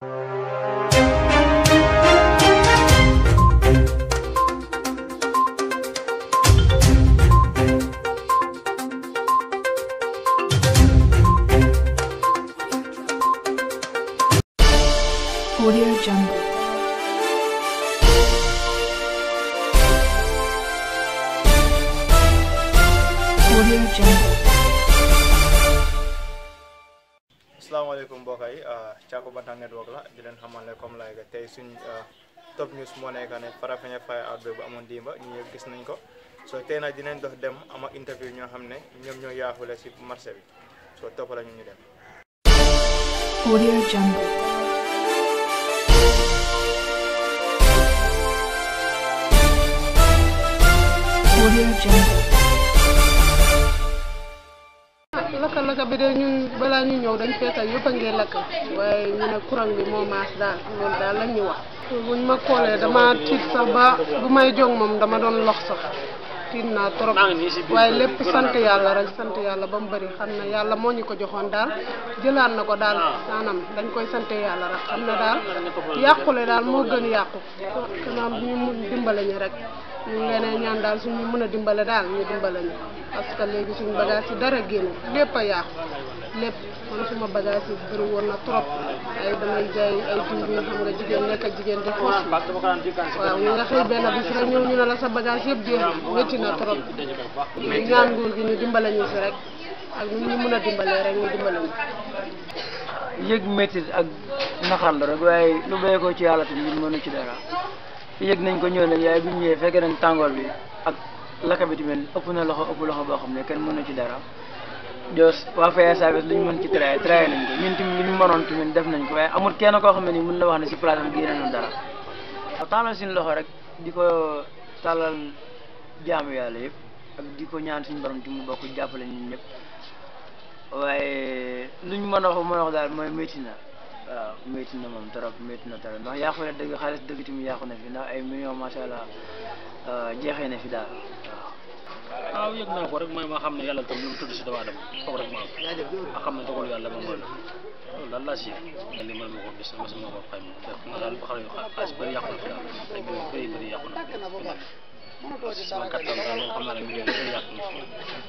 Audio Jungle. Audio Jungle. asalaamaaleykum mbokk yi Thiakou Bantang network la di leen xamal ne comme lay tey suñ top news moo nekk ne Farafenni fire outbreak bu amoon dimba ñu ñëpp gis nañ ko so tey nag dinañ dox dem ama interview ñoo xam ne ñoom ñoo yaafule si marché bi so topp la ñu ñu dem Audio Jungle. Audio Jungle. lakka lakka bi de ñun balaa ñu ñëw dañ fekk yëpp a ngi lakk waaye ñu ne courant bi moo maas daal loolu daal lañ ñu wax buñ ma koolee dama tiit sax ba bu may jóg moom dama doon lox sax tiit naa trop waaye lépp sant yàlla rek sant yàlla ba mu bëri xam ne yàlla moo ñu ko joxoon daal jëlaat na ko daal maanaam dañ koy sant yàlla rek xam ne daal yàqule daal moo gën yàqu kanam ñu mun dimbale ñu rek ñu ngi leen ñaan daal suñu mën a dimbale daal ñu dimbale ñu parce que léegi suñu bagage yi dara génn lépp a yàqu lépp man suma bagage yi bëri woon na trop ay damay jaay ay diw yi xam nga jigéen nekk ak jigéen di xoos waaw ñu nga xëy benn bis rek ñëw ñu ne la sa bagage yëpp jeex na métti na trop ñu ñaan nguur gi ñu dimbale ñu si rek ak nu ñu mën a dimbalee rek ñu dimbale ñu yëg métti ak naxar la rek waaye lu béy ko ci yàlla tamit mënu ci dara yëg nañ ko ñëw nañ yaay bi ñu ñëwee fekkee nañ tàngoor bi ak lakka bi tamit ëpp na loxo ëpp loxo boo xam ne kenn mënu ci dara jos waa faya service lu ñu mën ci traité traité nañ ko ñun tamit lu ñu mënoon tamit def nañ ko waaye amul kenn koo xam ne nii mën na wax ne si place am génne na dara waaw tàllal suñu loxo rek di ko tàllal jaamu yàlla yëpp ak di ko ñaan suñu borom tamit bokk jàppale ñun ñëpp waaye luñ mën a wax mën a wax daal mooy métti na waaw métti na moom trop métti na trop ndax yàqu na dëgg xaalis dëgg tamit yàqu na fi ndax ay millions macha allah jeexee na fi daal waaw. waaw yëg naa ko rek mooy ma xam ne yàlla tam lu mu tudd si doomu aadama foog rek ma am ma xam ne dogalu yàlla moom mooy la loolu daal laa si yëg li man ma ko gis ma sama ko xayma def na daal ba xam ne xaalis bëri yàqu na fi daal ay millions bëri bëri yàqu na fi waaw si sama kattan daal moom xam naa ne millions bëri yàqu na fi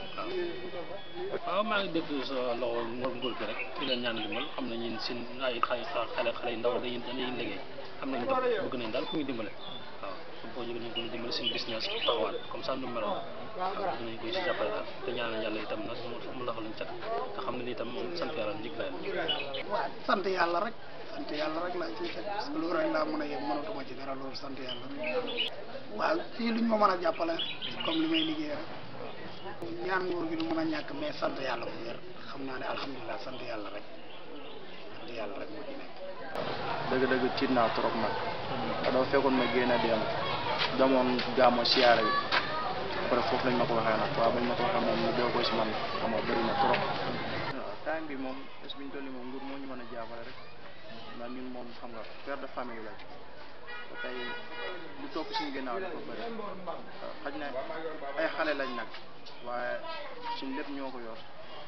waaw maa ngi dégg sa loxo nguur gi rek di leen ñaan dimbal xam ne ñun seen ay xale xale xale yu ndaw dañuy dañuy liggéey am nañu dox bëgg nañ daal ku ñu dimbale waaw su boo jógee nañ ko dimbale seen business taxawaat comme ça nu meloon waaw bëgg nañ ko si jàppale daal te ñaanal yàlla itam nag mu laxal lañ cat te xam ne ni itam moom sant yàlla njëkk la sant yàlla rek sant yàlla rek laa ciy teg parce que loolu rek laa mën a yëg mënatuma ci dara loolu sant yàlla rek waaw fii luñ ma mën a jàppale comme li may liggéey rek ñaan nguur gi du mën a ñàkk mais sant yàlla bu wér xam naa ne alhamdulilah sant yàlla rek sant yàlla rek moo ci nekk. dëgg-dëgg tiit naa trop nag dafa fekkoon ma génn dem demoon gàmmo siyaare bi après foofu lañ ma ko waxee nag waaw bañ ma ko waxee moom ñu doo ko si man xam nga bëri na trop waaw time bi moom est ce que ñu toll nii moom nguur moo ñu mën a jàppale rek ndax ñun moom xam nga père de famille lañ te tey lu topp suñu ginnaaw dafa bëri xaj na ay xale lañ nag waaye suñ lépp ñoo ko yor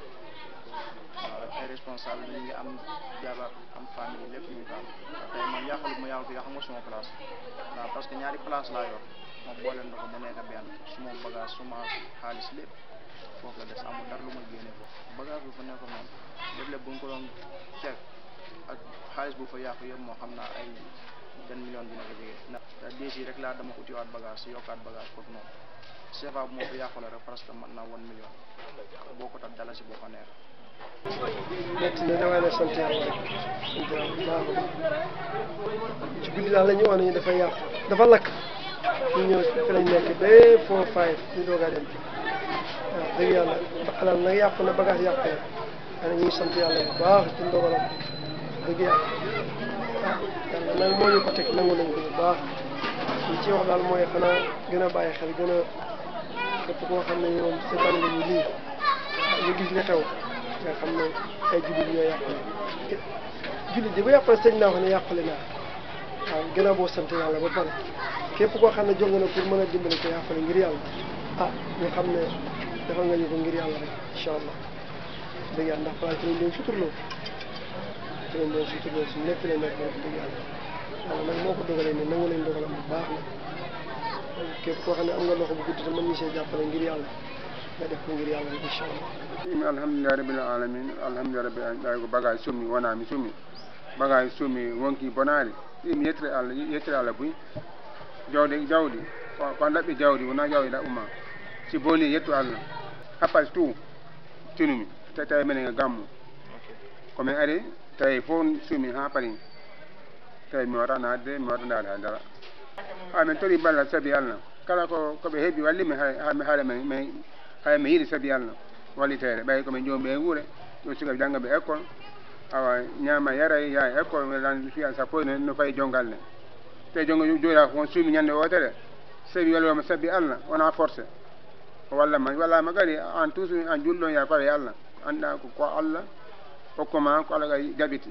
waaw ay responsable ñu ngi am jabar am famille lépp ñu daal tey man yàqalu ma yàqu yàqu nga suma place waaw parce que ñaari place laa yor ma boole na ko mu nekk benn suma bagage suma xaalis lépp foofu la des amul dara lu ma génne foofu bagage bu fa nekkoon moom lépp lépp bu ñu ko doon ceeb ak xaalis bu fa yàqu yëpp moo xam naa ay benn million dina ko jege ndax te déesi rek laa dama utiwaat bagage si yokkaat bagage foofu noonu CFA bu moo fa yàqule rek presque mën naa one million boo ko tax dala si boo ko neex métti na damay ne sant yàlla rek sant yàlla bu baax a baax ci guddi daal la ñu wax ne dafa yàqu dafa lakk ñu ñëw fi lañ nekk ba four five ñu doog a dem waaw dëgg yàlla ba alal nag yàqu na bagage yàqu na waaye ñu ngi sant yàlla bu baax ci ndogalam dëgg yàlla ah yàlla nag moo ñu ko teg nangu nañ ko bu baax li ci wax daal mooy xanaa gën a bàyyi xel gën a képp koo xam ne moom seetaan nga ñu lii ñu gis li xew nga xam ne ay jullit ñoo yàqule jullit di bu yàqule sëñ naa wax ne yàqule naa waaw gën a boo sant yàlla ba pare képp koo xam ne jóg nga na pour mën a dimbali ko yàqule ngir yàlla ah ñu xam ne defal nga ñu ko ngir yàlla rek incha allah dëgg yàlla ndax place yi dañ suturloo fi lañ doon suturloo suñu lépp fi lañ nekk wax dëgg yàlla yàlla nag moo ko dogalee nii nangu nañ dogalam bu baax nag képp koo xam ne am nga loxo bu gudd te mën ñu see jàppale ngir yàlla nga def ko ngir yàlla rek incha allah imi alhamdulillahi rabbil alamin alhamdulillahi rabbil alamin ɗay ko bagage summi wona mi summi bagage summi wonki bonari imi yettire allah yettire allah buy jawdi jawdi ko ko ɗaɓɓi jawdi wona jawdi ɗaɓɓuma si boni yettu allah happas tout tinumi te tawi minen e gammu komin ari tawi fof sumi ha paari tawi mi waɗa nadde mi waɗa ndaade haydara ha min tori balla saabi allah kala ko koɓe heeɓi wallimi hami haala men hay mi yiiɗi saabi allah wallitere ɓay komin jomɓe e wuure yo sukaɓe janggaɓe école awa ñaama yara yaa école welan fiya sappo no no fayi jongal ne te jongo joyra ko suumi ñande wotere sabi welwama sabbi allah wona forcé o wallama wallama kadi en toujours en julɗo ya pawe allah anda ko ko allah hokkuma ko allah kay jaɓiti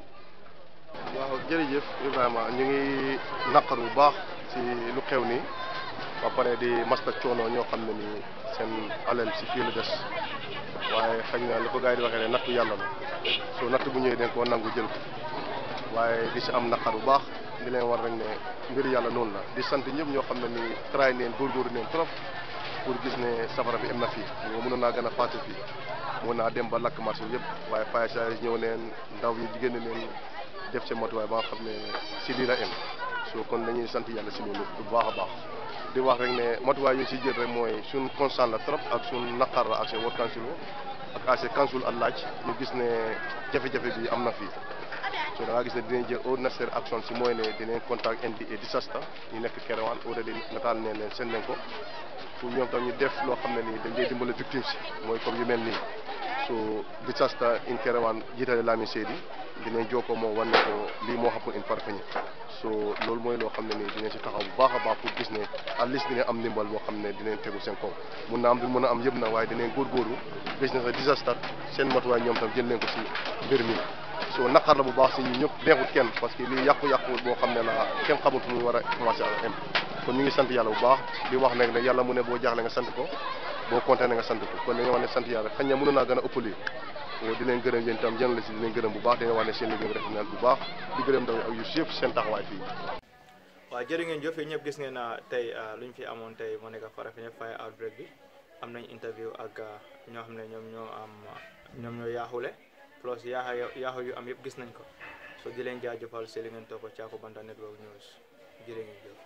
waaw jërëjëf Ibrahima ñu ngi naqar bu baax ci lu xew nii ba pare di masta coono ñoo xam ne ni seen alal ci fii la des waaye xëy na li ko gars yi di waxee ne nattu yàlla la soo natt bu ñëwee dañ koo nangu jël ko waaye di si am naqar bu baax di leen war rek ne mbir yàlla noonu la di sant ñëpp ñoo xam ne ni tray neen góorgóorlu neen trop pour gis ne safara bi am na fii nga mënoon naa gën a fàtte fii mën naa dem ba lakk marché yëpp waaye fire service ñëw neen ndaw yi jigéen neen def seen matuwaay ba nga xam ne si lii la am soo kon dañuy sant yàlla si loolu bu baax a baax di wax rek ne matuwaay yu si jël rek mooy suñ constant la trop ak suñ naqar la ak seen ward council ak AC council ak laaj ñu gis ne jafe-jafe bi am na fii so da ngaa gis ne dinañ jël au nécessaire action si mooy ne dinañ contact NDA disaster ñu nekk Kerewan already nataal ne leen seen nañ ko pour ñoom tam ñu def loo xam ne nii dañ dee dimbale victimes si mooy comme yu mel nii so disaster in Kerewan jiitale Lamin Seydi dinañ jokkoo moo wan ne ko lii moo xappul in Farafenni so loolu mooy loo xam ne nii dinañ si taxaw bu baax a baax pour gis ne at least dinañ am ndimbal boo xam ne dinañ tegu seen kaw mun na am du mën a am yëpp na waaye dinañ góorgóorlu gis ne sa disaster seen matuwaay ñoom tam jël nañ ko si mbir mi so naqar la bu baax si ñu ñëpp neexut kenn parce que lii yàqu-yàqu boo xam ne la kenn xamut fu muy war a commencé a am kon ñu ngi sant yàlla bu baax di wax nag ne yàlla mu ne boo jaaxle nga sant ko boo kontaane nga sant ko kon dañoo wax ne sant yàlla xañ na mënoon naa gën a ëpp lii di leen gërëm yéen itam jënd la si di leen gërëm bu baax dañoo wax ne seen liggéey bi rafet na bu baax di gërëm ndaw ak yu yëpp seen taxawaay fii waaw jërë ngeen jëf yéen ñëpp gis ngeen na tey lu ñu fi amoon tey moo nekk Farafenni fire outbreak bi am nañ interview ak ñoo xam ne ñoom ñoo am ñoom ñoo yaaxule plus yaaxa yaaxu yu am yëpp gis nañ ko so di leen jaajëfal si li ngeen topp Caaku Banta Network News jërë ngeen jëf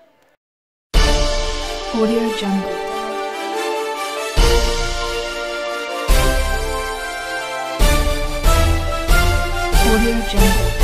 Audio Jungle. Audio Jungle.